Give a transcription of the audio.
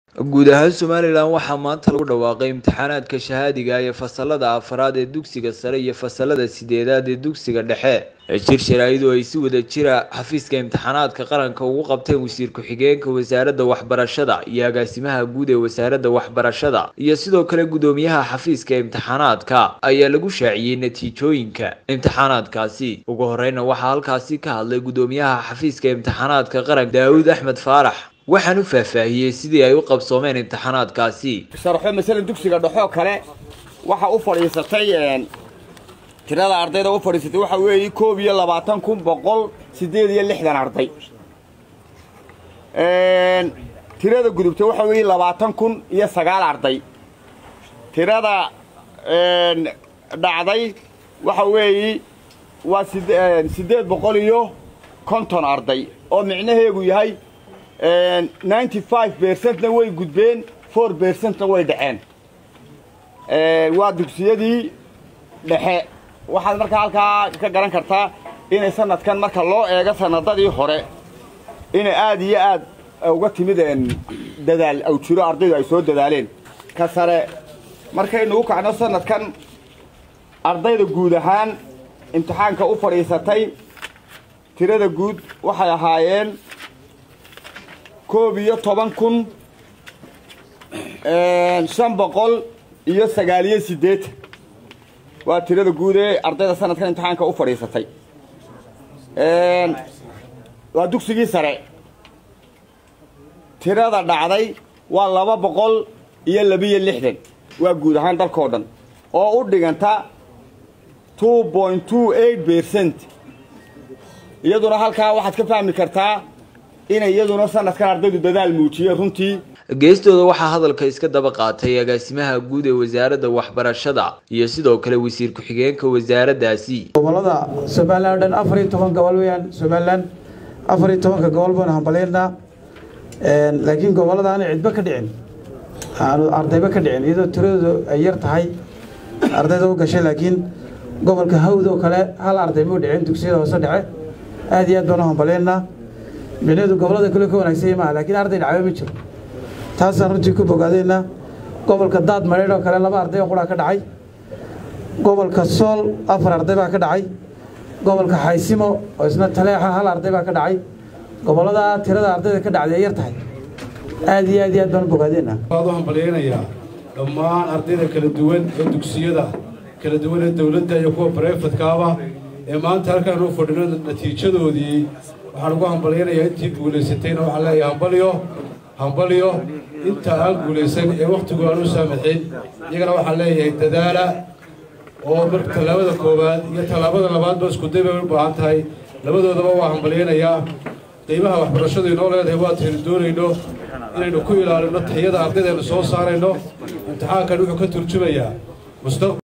guud ahaan somalilan waxaa maanta lagu dhawaaqay imtixaanaadka shahaadiga ee fasalada afraad ee dugsiga sare iyo fasalada sideedaad ee dugsiga dhexe jir sharaa'idu ay si wada jira xafiiska imtixaanaadka qaranka ugu qabteen wasiir ku-xigeenka wasaaradda waxbarashada iyo agaasimaha guud ee wasaaradda waxbarashada iyo sidoo kale gudoomiyaha xafiiska imtixaanaadka ayaa lagu shaaciyey natiijooyinka imtixaanaadkaasi ugu horeyna waxaa halkaasi ka hadlay gudoomiyaha xafiiska imtixaanaadka qaranka daawud axmed faarax waxaan u faahfaahiyey sidii ay u qabsoomeen imtixaanaadkaasi sharxo masalan dugsiga dhexoo kale waxa u fadhiisatay tirada ardayda u fadhiisatay waxa weeye koob iyo labaatan kun boqol siddeed iyo lixdan arday tirada gudubtay waxa weeye labaatan kun iyo sagaal arday tirada dhacday waxa weeye waa siddeed boqol iyo konton arday oo micnaheegu yahay ninety five bercentna way gudbeen four bercentna way dhaceen waa dugsiyadii dhexe waxaad markaa halkaa ka garan kartaa inay sanadkan marka loo eego sanadadii hore inay aad iyo aad uga timid dadaal aw jiro ardaydu ay soo dadaaleen ka sare markaynu u kacno sanadkan ardayda guud ahaan imtixaanka u fadhiisatay tirada guud waxay ahaayeen koob iyo toban kun shan boqol iyo sagaaliyo siddeetan waa tirada guud ee ardayda sanadkan imtixaanka u fadhiisatay waa dugsigii sare tirada dhacday waa laba boqol iyo labiyo lixdan waa guud ahaan dalkao dhan oo u dhiganta two point two eight bercent iyaduna halkaa waxaad ka fahmi kartaa inay iyaduna sanadkan ardaydu dadaal muujiyeen runtii geestooda waxaa hadalka iska daba qaatay agaasimaha guud ee wasaaradda waxbarashada iyo sidoo kale wasiir ku-xigeenka wasaaraddaasi gobolada somalilan o dhan afar iyo toban gobol weyaan somalilan afar iyo tobanka gobol baan hambaleynaa laakiin gobolada aanay cidba ka dhicin aanu ardayba ka dhicin iyadoo tiradoodu ay yar tahay ardayda u gashay laakiin gobolka hawd oo kale hal arday muu dhicin dugsiyada hoose dhece aad iyo aad baan u hambaleynaa micnaheedu gobolada kale ka wanaagsanya maaha laakiin arday dhacba ma jiro taasaan runtii ku bogaadaynaa gobolka daad mareedh oo kale laba arday oo quraa ka dhacay gobolka sool afar arday baa ka dhacay gobolka xaysimo oo isna taleexa hal arday baa ka dhacay gobollada tirada ardayda ka dhacday ay yar tahay aad iyo aad iyo aad baan u bogaadaynaa waxaad u hambalyaynayaa dhammaan ardayda kala duwan ee dugsiyada kala duwan ee dowladda iyo kuwa barefadkaaba ee maanta halkaan u fadhino natiijadoodii waxaan ugu hambalyaynayaa intii guulaysatayna waxaan leeyahay hambalyo hambalyo inta aan guulaysan ee wakhtigu aan u saamaxin iyagana waxaan leeyahay dadaala oo mar tallaabada koowaad iyo tallaabada labaadba iskuday bay u baahan tahay labadoodaba waa hambalyaynayaa qiimaha waxbarashadu inoo leedahay waataynu doonayno inaynu ku ilaalino tayada ardaydeenu soo saarayno imtixaankan wuxuu ka turjumayaa